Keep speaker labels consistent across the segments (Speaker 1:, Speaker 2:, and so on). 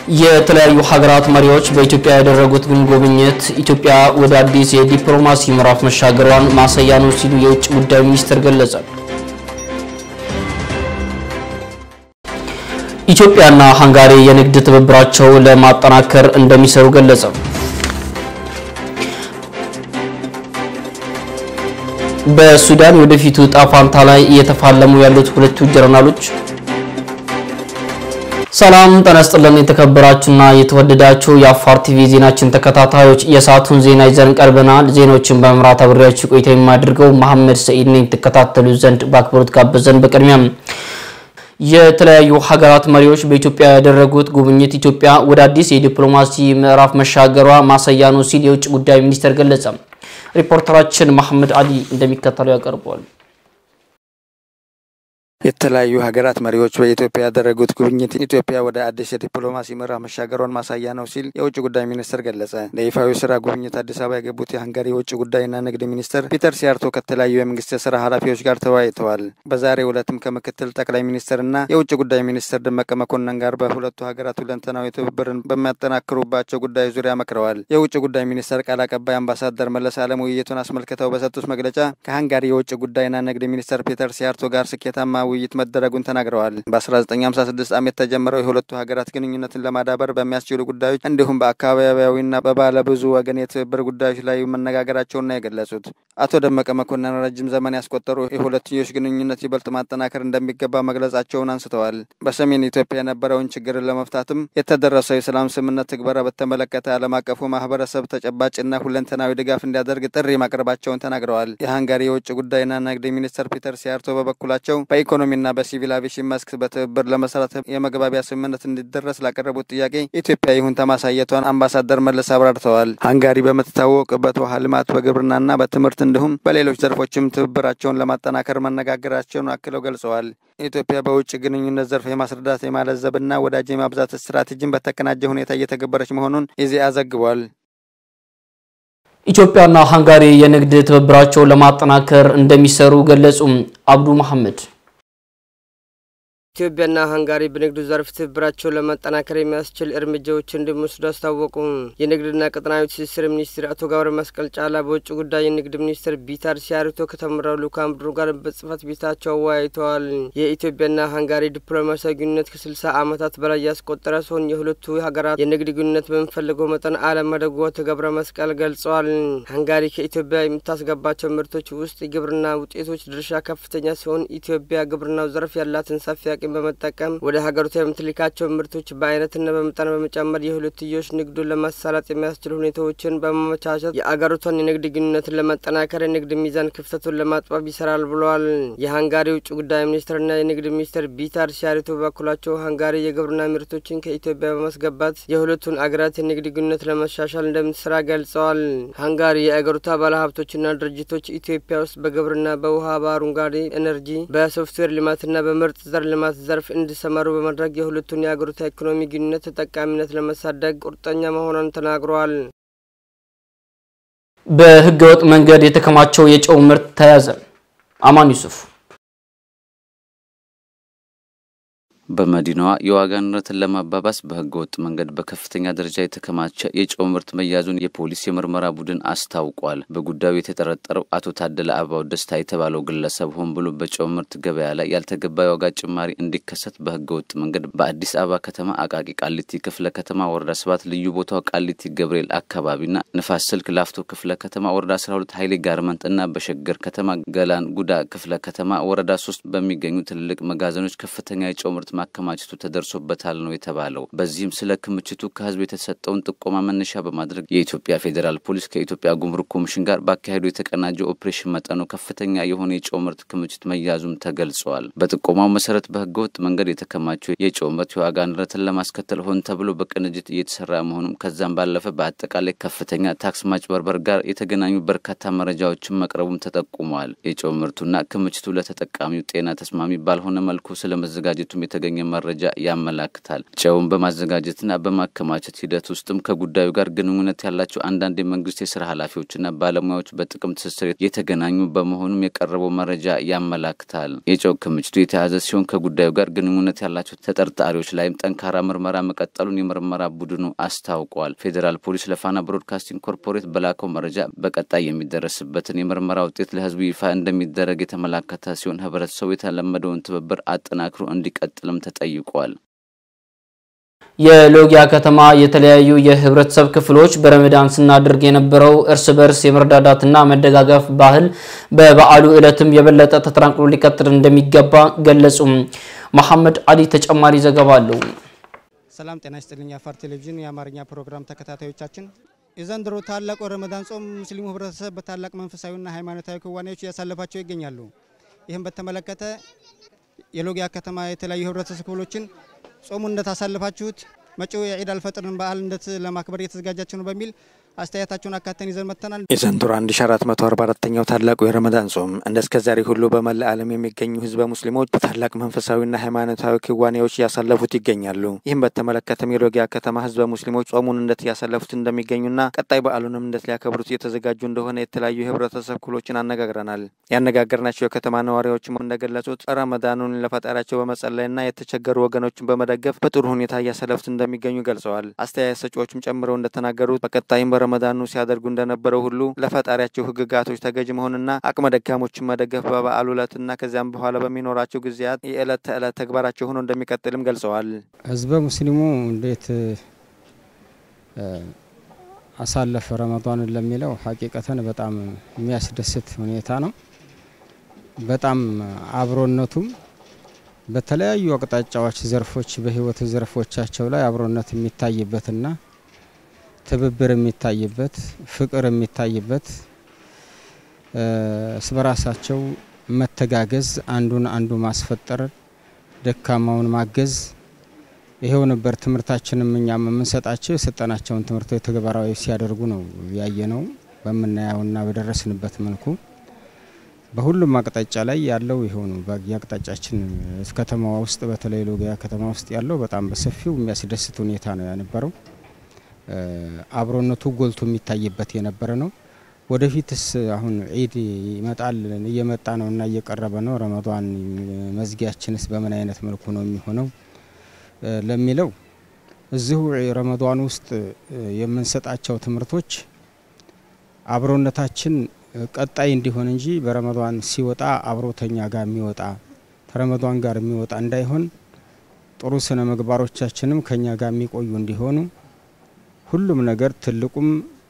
Speaker 1: የተለያዩ ሀገራት መሪዎች በኢትዮጵያ ያደረጉት ጉብኝት ኢትዮጵያ ወደ አዲስ የዲፕሎማሲ ምዕራፍ መሻገሯን ማሳያ ነው ሲሉ የውጭ ጉዳይ ሚኒስትር ገለጸ። ኢትዮጵያና ሃንጋሪ የንግድ ትብብራቸው ለማጠናከር እንደሚሰሩ ገለጸ። በሱዳን ወደፊቱ ዕጣ ፈንታ ላይ እየተፋለሙ ያሉት ሁለቱ ጀነራሎች ሰላም ጤና ይስጥልን። የተከበራችሁና የተወደዳችሁ የአፋር ቲቪ ዜናችን ተከታታዮች የሰዓቱን ዜና ይዘን ቀርበናል። ዜናዎችን በመምራት አብሬያችሁ ቆይታ የማደርገው መሐመድ ሰኢድ ነኝ። ተከታተሉ ዘንድ በአክብሮት ጋበዘን። በቅድሚያም የተለያዩ ሀገራት መሪዎች በኢትዮጵያ ያደረጉት ጉብኝት ኢትዮጵያ ወደ አዲስ የዲፕሎማሲ ምዕራፍ መሻገሯ ማሳያ ነው ሲል የውጭ ጉዳይ ሚኒስቴር ገለጸ። ሪፖርተራችን መሐመድ አሊ እንደሚከተለው ያቀርበዋል።
Speaker 2: የተለያዩ ሀገራት መሪዎች በኢትዮጵያ ያደረጉት ጉብኝት ኢትዮጵያ ወደ አዲስ የዲፕሎማሲ ምዕራፍ መሻገሯን ማሳያ ነው ሲል የውጭ ጉዳይ ሚኒስትር ገለጸ። ለይፋዊ ስራ ጉብኝት አዲስ አበባ የገቡት የሀንጋሪ የውጭ ጉዳይና ንግድ ሚኒስትር ፒተር ሲያርቶ ከተለያዩ የመንግስት የስራ ኃላፊዎች ጋር ተወያይተዋል። በዛሬው ዕለትም ከምክትል ጠቅላይ ሚኒስትርና የውጭ ጉዳይ ሚኒስትር ደመቀ መኮንን ጋር በሁለቱ ሀገራት ሁለንተናዊ ትብብርን በሚያጠናክሩባቸው ጉዳዮች ዙሪያ መክረዋል። የውጭ ጉዳይ ሚኒስትር ቃል አቀባይ አምባሳደር መለስ አለም ውይይቱን አስመልክተው በሰጡት መግለጫ ከሀንጋሪ የውጭ ጉዳይና ንግድ ሚኒስትር ፒተር ሲያርቶ ጋር ስኬታማ ውይይት መደረጉን ተናግረዋል። በ1956 ዓ.ም የተጀመረው የሁለቱ ሀገራት ግንኙነትን ለማዳበር በሚያስችሉ ጉዳዮች እንዲሁም በአካባቢያዊና በባለብዙ ወገን የትብብር ጉዳዮች ላይ መነጋገራቸውን ነው የገለጹት። አቶ ደመቀ መኮንን ረጅም ዘመን ያስቆጠሩ የሁለትዮሽ ግንኙነት ይበልጥ ማጠናከር እንደሚገባ መግለጻቸውን አንስተዋል። በሰሜን ኢትዮጵያ የነበረውን ችግርን ለመፍታትም የተደረሰው የሰላም ስምምነት ትግበራ በተመለከተ ዓለም አቀፉ ማህበረሰብ ተጨባጭና ሁለንተናዊ ድጋፍ እንዲያደርግ ጥሪ ማቅረባቸውን ተናግረዋል። የሀንጋሪ የውጭ ጉዳይና ንግድ ሚኒስትር ፒተር ሲያርቶ በበኩላቸው በኢኮኖሚና በሲቪል አቪሽን መስክ በትብብር ለመስራት የመግባቢያ ስምምነት እንዲደረስ ላቀረቡት ጥያቄ ኢትዮጵያ ይሁንታ ማሳየቷን አምባሳደር መለስ አብራርተዋል። ሃንጋሪ በምትታወቅበት ውሃ ልማት፣ በግብርናና በትምህርት እንዲሁም በሌሎች ዘርፎችም ትብብራቸውን ለማጠናከር መነጋገራቸውን አክለው ገልጸዋል። ኢትዮጵያ በውጭ ግንኙነት ዘርፍ የማስረዳት የማለዘብና ወዳጅ የማብዛት ስትራቴጂን በተቀናጀ ሁኔታ እየተገበረች መሆኑን ኢዜአ ዘግቧል።
Speaker 1: ኢትዮጵያና ሃንጋሪ የንግድ ትብብራቸውን ለማጠናከር እንደሚሰሩ ገለጹ። አብዱ መሐመድ
Speaker 3: ኢትዮጵያና ሃንጋሪ በንግዱ ዘርፍ ትብብራቸውን ለማጠናከር የሚያስችል እርምጃዎች እንደሚወስዱ አስታወቁ። የንግድና ቀጠናዊ ትስስር ሚኒስትር አቶ ገብረ መስቀል ጫላ በውጭ ጉዳይ የንግድ ሚኒስትር ቢታር ሲያርቶ ከተመራው ልኡካን ቡድን ጋር በጽህፈት ቤታቸው አወያይተዋል። የኢትዮጵያና ሃንጋሪ ዲፕሎማሲያዊ ግንኙነት ከስልሳ ዓመታት በላይ ያስቆጠረ ሲሆን የሁለቱ ሀገራት የንግድ ግንኙነት በሚፈልገው መጠን አለማደጉ አቶ ገብረ መስቀል ገልጸዋል። ሃንጋሪ ከኢትዮጵያ የምታስገባቸው ምርቶች ውስጥ የግብርና ውጤቶች ድርሻ ከፍተኛ ሲሆን ኢትዮጵያ ግብርናው ዘርፍ ያላትን ሰፊ አቅም በመጠቀም ወደ ሀገሪቱ የምትልካቸው ምርቶች በአይነትና በመጠን በመጨመር የሁለትዮሽ ንግዱን ለማሳለጥ የሚያስችሉ ሁኔታዎችን በማመቻቸት የአገሪቷን የንግድ ግንኙነትን ለማጠናከር የንግድ ሚዛን ክፍተቱን ለማጥበብ ይሰራል ብለዋል። የሀንጋሪ ውጭ ጉዳይ ሚኒስትርና የንግድ ሚኒስትር ቢታር ሲያሪቶ በበኩላቸው ሃንጋሪ የግብርና ምርቶችን ከኢትዮጵያ በማስገባት የሁለቱን አገራት የንግድ ግንኙነት ለማሻሻል እንደምትሰራ ገልጸዋል። ሃንጋሪ የአገሪቷ ባለሀብቶችና ድርጅቶች ኢትዮጵያ ውስጥ በግብርና፣ በውሃ፣ በአረንጓዴ ኤነርጂ፣ በሶፍትዌር ልማትና በምርጥ ዘር ልማት ዘርፍ እንዲሰማሩ በማድረግ የሁለቱን የአገሪቷ ኢኮኖሚ ግንኙነት ተጠቃሚነት ለመሳደግ ቁርጠኛ መሆኗን ተናግረዋል።
Speaker 1: በህገወጥ መንገድ የተከማቸው የጨው ምርት ተያዘ። አማን ዩሱፍ
Speaker 4: በመዲናዋ የዋጋ ንረትን ለማባባስ በህገ ወጥ መንገድ በከፍተኛ ደረጃ የተከማቸ የጨው ምርት መያዙን የፖሊስ የምርመራ ቡድን አስታውቋል። በጉዳዩ የተጠረጠረው አቶ ታደለ አበባው ደስታ የተባለው ግለሰብ ሆን ብሎ በጨው ምርት ገበያ ላይ ያልተገባ የዋጋ ጭማሪ እንዲከሰት በህገ ወጥ መንገድ በአዲስ አበባ ከተማ አቃቂ ቃሊቲ ክፍለ ከተማ ወረዳ ሰባት ልዩ ቦታው ቃሊቲ ገብርኤል አካባቢና ንፋስ ስልክ ላፍቶ ክፍለ ከተማ ወረዳ አስራ ሁለት ሀይሌ ጋርመንት እና በሸገር ከተማ ገላን ጉዳ ክፍለ ከተማ ወረዳ ሶስት በሚገኙ ትልልቅ መጋዘኖች ከፍተኛ የጨው ምርት ማከማቸቱ ተደርሶበታል ነው የተባለው። በዚህም ስለ ክምችቱ ከህዝብ የተሰጠውን ጥቆማ መነሻ በማድረግ የኢትዮጵያ ፌዴራል ፖሊስ ከኢትዮጵያ ጉምሩክ ኮሚሽን ጋር ባካሄዱ የተቀናጀ ኦፕሬሽን መጠኑ ከፍተኛ የሆነ የጨው ምርት ክምችት መያዙም ተገልጸዋል። በጥቆማው መሰረት በህገወጥ መንገድ የተከማቸው የጨው ምርት የዋጋ ንረትን ለማስከተል ሆን ተብሎ በቅንጅት እየተሰራ መሆኑም ከዛም ባለፈ በአጠቃላይ ከፍተኛ ታክስ ማጭበርበር ጋር የተገናኙ በርካታ መረጃዎችን መቅረቡም ተጠቁመዋል። የጨው ምርቱና ክምችቱ ለተጠቃሚው ጤና ተስማሚ ባልሆነ መልኩ ስለመዘጋጀቱም የተገኙ የተገኘ መረጃ ያመላክታል። ጨውን በማዘጋጀትና በማከማቸት ሂደት ውስጥም ከጉዳዩ ጋር ግንኙነት ያላቸው አንዳንድ የመንግስት የስራ ኃላፊዎችና ባለሙያዎች በጥቅም ትስስር የተገናኙ በመሆኑም የቀረበው መረጃ ያመላክታል። የጨው ክምችቱ የተያዘ ሲሆን ከጉዳዩ ጋር ግንኙነት ያላቸው ተጠርጣሪዎች ላይም ጠንካራ ምርመራ መቀጠሉን የምርመራ ቡድኑ አስታውቋል። ፌዴራል ፖሊስ ለፋና ብሮድካስቲንግ ኮርፖሬት በላከው መረጃ በቀጣይ የሚደረስበትን የምርመራ ውጤት ለህዝቡ ይፋ እንደሚደረግ የተመላከተ ሲሆን ህብረተሰቡ የተለመደውን ትብብር አጠናክሮ እንዲቀጥልም ተጠይቋል።
Speaker 1: የሎጊያ ከተማ የተለያዩ የህብረተሰብ ክፍሎች በረመዳን ስናደርግ የነበረው እርስ በርስ የመረዳዳትና መደጋገፍ ባህል በበዓሉ ዕለትም የበለጠ ተጠናክሮ ሊቀጥል እንደሚገባ ገለጹም። መሐመድ አሊ ተጨማሪ ዘገባ አለው።
Speaker 5: ሰላም ጤና ይስጥልኝ። የአፋር ቴሌቪዥን የአማርኛ ፕሮግራም ተከታታዮቻችን የዘንድሮ ታላቁ ረመዳን ጾም ሙስሊሙ ህብረተሰብ በታላቅ መንፈሳዊና ሃይማኖታዊ ክዋኔዎች እያሳለፋቸው ይገኛሉ። ይህም በተመለከተ የሎጊያ ከተማ የተለያዩ ህብረተሰብ ክፍሎችን ጾሙን እንደታሳልፋችሁት መጪው የዒድ አልፈጥርን በዓል እንደት ለማክበር እየተዘጋጃችሁ ነው በሚል አስተያየታቸውን አካተን ይዘን መጥተናል።
Speaker 2: የዘንድሮ 1444ኛው ታላቁ የረመዳን ጾም እንደ እስከ ዛሬ ሁሉ በመላ ዓለም የሚገኙ ህዝበ ሙስሊሞች በታላቅ መንፈሳዊና ሃይማኖታዊ ክዋኔዎች እያሳለፉት ይገኛሉ። ይህም በተመለከተም የሎጊያ ከተማ ህዝበ ሙስሊሞች ጾሙን እንደት እያሳለፉት እንደሚገኙና ቀጣይ በዓሉንም እንደት ሊያከብሩት እየተዘጋጁ እንደሆነ የተለያዩ የህብረተሰብ ክፍሎችን አነጋግረናል። ያነጋገርናቸው የከተማ ነዋሪዎችም እንደገለጹት ረመዳኑን ለፈጣሪያቸው በመጸለይና የተቸገሩ ወገኖችን በመደገፍ በጥሩ ሁኔታ እያሳለፉት እንደሚገኙ ገልጸዋል። አስተያየት ሰጪዎችም ጨምረው እንደተናገሩት በቀጣይም ረመዳኑ ሲያደርጉ እንደነበረው ሁሉ ለፈጣሪያቸው ህግጋቶች ተገዥ መሆንና አቅመ ደካሞችን መደገፍ በበዓሉ ዕለትና ከዚያም በኋላ በሚኖራቸው ጊዜያት የዕለት ተዕለት ተግባራቸው ሆኖ እንደሚቀጥልም ገልጸዋል።
Speaker 5: ህዝበ ሙስሊሙ እንዴት አሳለፈ ረመዳንን ለሚለው ሀቂቀተን በጣም የሚያስደስት ሁኔታ ነው። በጣም አብሮነቱም በተለያዩ አቅጣጫዎች ዘርፎች በህይወት ዘርፎቻቸው ላይ አብሮነት የሚታይበትና ትብብር የሚታይበት ፍቅር የሚታይበት እርስ በራሳቸው መተጋገዝ፣ አንዱን አንዱ ማስፈጠር፣ ደካማውን ማገዝ ይሄው ነበር። ትምህርታችንም እኛም የምንሰጣቸው የሰጠናቸውን ትምህርቶች ተግባራዊ ሲያደርጉ ነው ያየ ነው በምናየውና በደረስንበት መልኩ በሁሉም አቅጣጫ ላይ ያለው ይሄው ነው። በየአቅጣጫችን ከተማዋ ውስጥ በተለይ ሎጊያ ከተማ ውስጥ ያለው በጣም በሰፊው የሚያስደስት ሁኔታ ነው ያነበረው። አብሮነቱ ጎልቶ የሚታይበት የነበረ ነው። ወደፊትስ አሁን ዒድ ይመጣል እየመጣ ነው እና እየቀረበ ነው። ረመዷን መዝጊያችንስ በምን አይነት መልኩ ነው የሚሆነው ለሚለው እዚሁ ረመዷን ውስጥ የምንሰጣቸው ትምህርቶች አብሮነታችን ቀጣይ እንዲሆን እንጂ በረመዷን ሲወጣ አብሮተኛ ጋር የሚወጣ ከረመዷን ጋር የሚወጣ እንዳይሆን ጥሩ ስነ ምግባሮቻችንም ከኛ ጋር የሚቆዩ እንዲሆኑ ሁሉም ነገር ትልቁም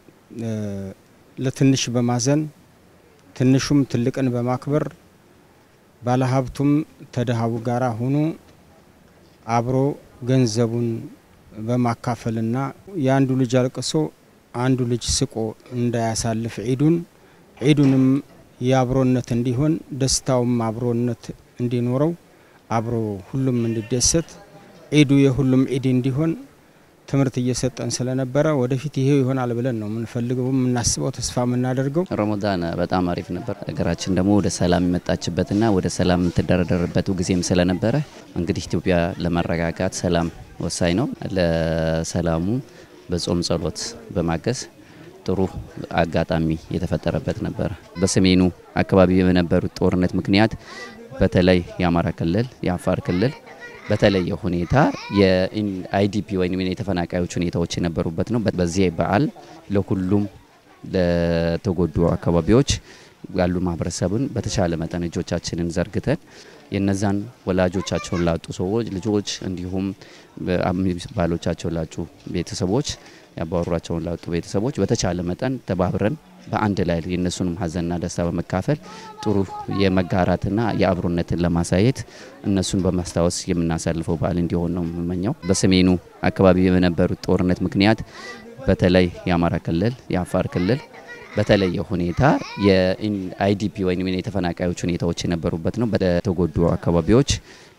Speaker 5: ለትንሽ በማዘን ትንሹም ትልቅን በማክበር ባለሀብቱም ተደሃቡ ጋር ሆኖ አብሮ ገንዘቡን በማካፈልና የአንዱ ልጅ አልቅሶ አንዱ ልጅ ስቆ እንዳያሳልፍ ዒዱን ዒዱንም የአብሮነት እንዲሆን ደስታውም አብሮነት እንዲኖረው አብሮ ሁሉም እንዲደሰት ዒዱ የሁሉም ዒድ እንዲሆን ትምህርት እየሰጠን ስለነበረ ወደፊት ይሄው ይሆናል ብለን ነው የምንፈልገው የምናስበው ተስፋ የምናደርገው።
Speaker 6: ረመዳን በጣም አሪፍ ነበር። ሀገራችን ደግሞ ወደ ሰላም የመጣችበትና ወደ ሰላም የምትደረደርበት ጊዜም ስለነበረ እንግዲህ ኢትዮጵያ ለመረጋጋት ሰላም ወሳኝ ነው። ለሰላሙ በጾም ጸሎት በማገዝ ጥሩ አጋጣሚ የተፈጠረበት ነበረ። በሰሜኑ አካባቢ በነበሩት ጦርነት ምክንያት በተለይ የአማራ ክልል፣ የአፋር ክልል በተለየ ሁኔታ የአይዲፒ ወይም የተፈናቃዮች ሁኔታዎች የነበሩበት ነው። በዚህ በዓል ለሁሉም ለተጎዱ አካባቢዎች ያሉ ማህበረሰብን በተሻለ መጠን እጆቻችንን ዘርግተን የነዛን ወላጆቻቸውን ላጡ ሰዎች ልጆች፣ እንዲሁም ባሎቻቸውን ላጡ ቤተሰቦች ያባወሯቸውን ላጡ ቤተሰቦች በተቻለ መጠን ተባብረን በአንድ ላይ የእነሱንም ሀዘንና ደስታ በመካፈል ጥሩ የመጋራትና የአብሮነትን ለማሳየት እነሱን በማስታወስ የምናሳልፈው በዓል እንዲሆን ነው የምመኘው። በሰሜኑ አካባቢ በነበሩት ጦርነት ምክንያት በተለይ የአማራ ክልል፣ የአፋር ክልል በተለየ ሁኔታ የአይዲፒ ወይም የተፈናቃዮች ሁኔታዎች የነበሩበት ነው። በተጎዱ አካባቢዎች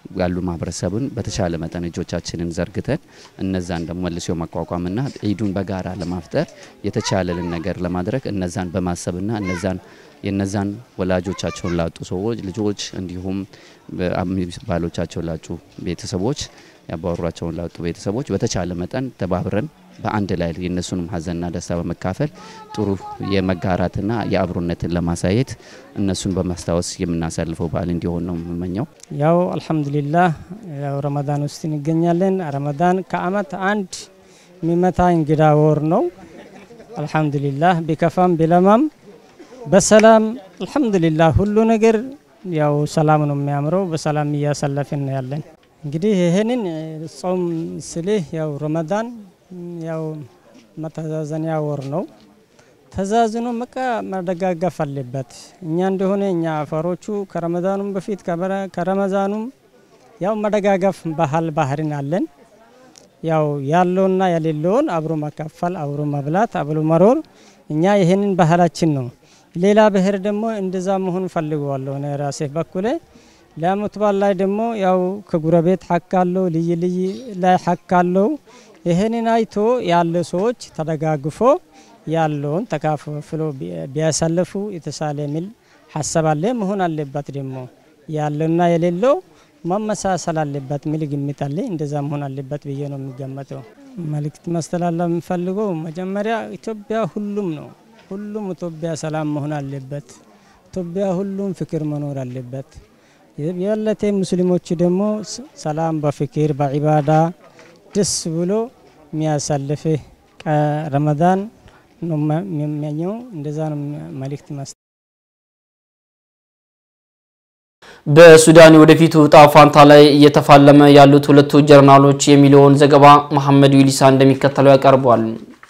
Speaker 6: ያሉ ማህበረሰቡን በተቻለ መጠን እጆቻችንን ዘርግተን እነዛን ደግሞ መልሶ ማቋቋምና ዒዱን በጋራ ለማፍጠር የተቻለልን ነገር ለማድረግ እነዛን በማሰብና እነዛን የነዛን ወላጆቻቸውን ላጡ ሰዎች ልጆች እንዲሁም ባሎቻቸውን ላጡ ቤተሰቦች ያባወሯቸውን ላጡ ቤተሰቦች በተቻለ መጠን ተባብረን በአንድ ላይ የእነሱንም ሀዘንና ደስታ በመካፈል ጥሩ የመጋራትና የአብሮነትን ለማሳየት እነሱን በማስታወስ የምናሳልፈው በዓል እንዲሆን ነው የምመኘው።
Speaker 7: ያው አልሐምዱሊላህ ያው ረመዳን ውስጥ እንገኛለን። ረመዳን ከአመት አንድ የሚመታ እንግዳ ወር ነው። አልሐምዱሊላህ ቢከፋም ቢለማም በሰላም አልሐምዱሊላህ ሁሉ ነገር ያው ሰላም ነው የሚያምረው። በሰላም እያሳለፍን ነው ያለን። እንግዲህ ይህንን ጾም ስልህ ያው ረመዳን ያው መተዛዘኒያ ወር ነው። ተዛዝኖ መቃ መደጋገፍ አለበት። እኛ እንደሆነ እኛ አፋሮቹ ከረመዳኑም በፊት ከረመዛኑም ያው መደጋገፍ ባህል ባህርን አለን። ያው ያለውና የሌለውን አብሮ መካፈል፣ አብሮ መብላት፣ አብሮ መሮር እኛ ይህንን ባህላችን ነው። ሌላ ብሔር ደግሞ እንደዛ መሆን ፈልገዋለሁ እኔ ራሴ በኩሌ ለአመት በዓል ላይ ደግሞ ያው ከጉረቤት ሐቅ አለው፣ ልይ ልይ ላይ ሐቅ አለው። ይህንን አይቶ ያለ ሰዎች ተደጋግፎ ያለውን ተካፍሎ ቢያሳልፉ የተሳለ የሚል ሀሳብ አለ። መሆን አለበት ደግሞ ያለውና የሌለው መመሳሰል አለበት የሚል ግምት አለ። እንደዛ መሆን አለበት ብዬ ነው የሚገመተው። መልእክት ማስተላለፍ የምፈልገው መጀመሪያ ኢትዮጵያ ሁሉም ነው። ሁሉም ኢትዮጵያ ሰላም መሆን አለበት። ኢትዮጵያ ሁሉም ፍቅር መኖር አለበት። የለቴ ሙስሊሞች ደግሞ ሰላም በፍቅር በዒባዳ ደስ ብሎ የሚያሳልፍ ረመዳን ነው የሚመኘው። እንደዛ ነው መልእክት ማስ
Speaker 1: በሱዳን የወደፊቱ ዕጣ ፋንታ ላይ እየተፋለመ ያሉት ሁለቱ ጀነራሎች የሚለውን ዘገባ መሐመድ ዊሊሳ እንደሚከተለው ያቀርቧል።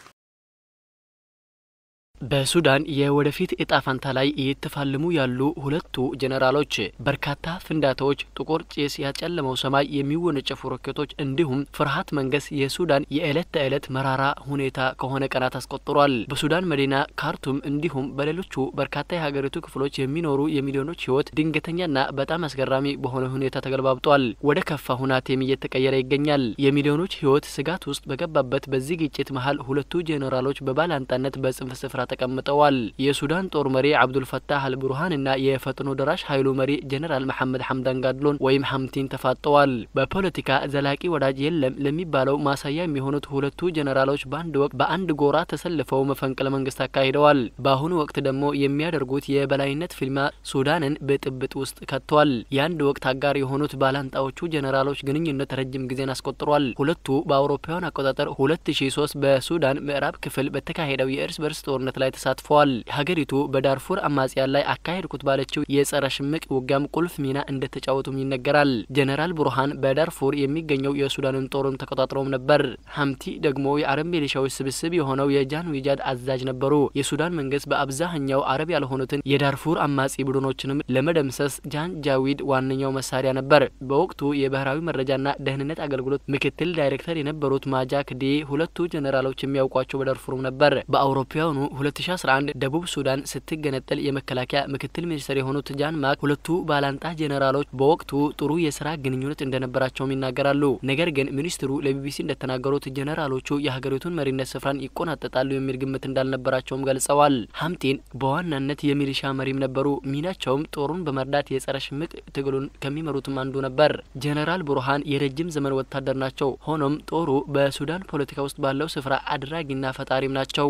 Speaker 8: በሱዳን የወደፊት እጣ ፈንታ ላይ እየተፋለሙ ያሉ ሁለቱ ጀነራሎች በርካታ ፍንዳታዎች፣ ጥቁር ጭስ ያጨለመው ሰማይ፣ የሚወነጨፉ ሮኬቶች እንዲሁም ፍርሃት መንገስ የሱዳን የዕለት ተዕለት መራራ ሁኔታ ከሆነ ቀናት አስቆጥሯል። በሱዳን መዲና ካርቱም እንዲሁም በሌሎቹ በርካታ የሀገሪቱ ክፍሎች የሚኖሩ የሚሊዮኖች ሕይወት ድንገተኛና በጣም አስገራሚ በሆነ ሁኔታ ተገልባብጧል። ወደ ከፋ ሁናቴም እየተቀየረ ይገኛል። የሚሊዮኖች ሕይወት ስጋት ውስጥ በገባበት በዚህ ግጭት መሀል ሁለቱ ጄኔራሎች በባላንጣነት በጽንፍ ስፍራ ተቀምጠዋል። የሱዳን ጦር መሪ አብዱልፈታህ አልቡርሃን እና የፈጥኖ ደራሽ ኃይሉ መሪ ጀኔራል መሐመድ ሐምዳን ጋድሎን ወይም ሐምቲን ተፋጠዋል። በፖለቲካ ዘላቂ ወዳጅ የለም ለሚባለው ማሳያ የሚሆኑት ሁለቱ ጀኔራሎች በአንድ ወቅት በአንድ ጎራ ተሰልፈው መፈንቅለ መንግስት አካሂደዋል። በአሁኑ ወቅት ደግሞ የሚያደርጉት የበላይነት ፊልማ ሱዳንን ብጥብጥ ውስጥ ከቷል። የአንድ ወቅት አጋር የሆኑት ባላንጣዎቹ ጀኔራሎች ግንኙነት ረጅም ጊዜን አስቆጥሯል። ሁለቱ በአውሮፓውያን አቆጣጠር 2003 በሱዳን ምዕራብ ክፍል በተካሄደው የእርስ በርስ ጦርነት ላይ ተሳትፈዋል። ሀገሪቱ በዳርፉር አማጽያን ላይ አካሄድኩት ባለችው የጸረ ሽምቅ ውጊያም ቁልፍ ሚና እንደተጫወቱም ይነገራል። ጀነራል ቡርሃን በዳርፉር የሚገኘው የሱዳንን ጦርም ተቆጣጥረውም ነበር። ሀምቲ ደግሞ የአረብ ሚሊሻዎች ስብስብ የሆነው የጃን ዊጃድ አዛዥ ነበሩ። የሱዳን መንግስት በአብዛኛው አረብ ያልሆኑትን የዳርፉር አማጺ ቡድኖችንም ለመደምሰስ ጃን ጃዊድ ዋነኛው መሳሪያ ነበር። በወቅቱ የብሔራዊ መረጃና ደህንነት አገልግሎት ምክትል ዳይሬክተር የነበሩት ማጃክ ዴ ሁለቱ ጀነራሎች የሚያውቋቸው በዳርፉርም ነበር። በአውሮፓውያኑ 2011 ደቡብ ሱዳን ስትገነጠል የመከላከያ ምክትል ሚኒስትር የሆኑት ጃን ማክ ሁለቱ ባላንጣ ጄኔራሎች በወቅቱ ጥሩ የስራ ግንኙነት እንደነበራቸውም ይናገራሉ። ነገር ግን ሚኒስትሩ ለቢቢሲ እንደተናገሩት ጄኔራሎቹ የሀገሪቱን መሪነት ስፍራን ይቆናጠጣሉ የሚል ግምት እንዳልነበራቸውም ገልጸዋል። ሀምቲን በዋናነት የሚሊሻ መሪም ነበሩ። ሚናቸውም ጦሩን በመርዳት የጸረ ሽምቅ ትግሉን ከሚመሩትም አንዱ ነበር። ጄኔራል ቡርሃን የረጅም ዘመን ወታደር ናቸው። ሆኖም ጦሩ በሱዳን ፖለቲካ ውስጥ ባለው ስፍራ አድራጊና ፈጣሪም ናቸው።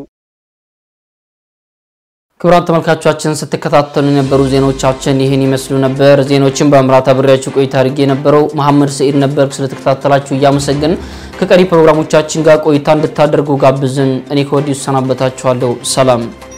Speaker 1: ክቡራን ተመልካቾቻችን ስትከታተሉ የነበሩ ዜናዎቻችን ይህን ይመስሉ ነበር። ዜናዎችን በመምራት አብሬያችሁ ቆይታ አድርጌ የነበረው መሐመድ ሰኢድ ነበር። ስለተከታተላችሁ እያመሰገን ከቀሪ ፕሮግራሞቻችን ጋር ቆይታ እንድታደርጉ ጋብዝን። እኔ ከወዲሁ ሰናበታችኋለሁ። ሰላም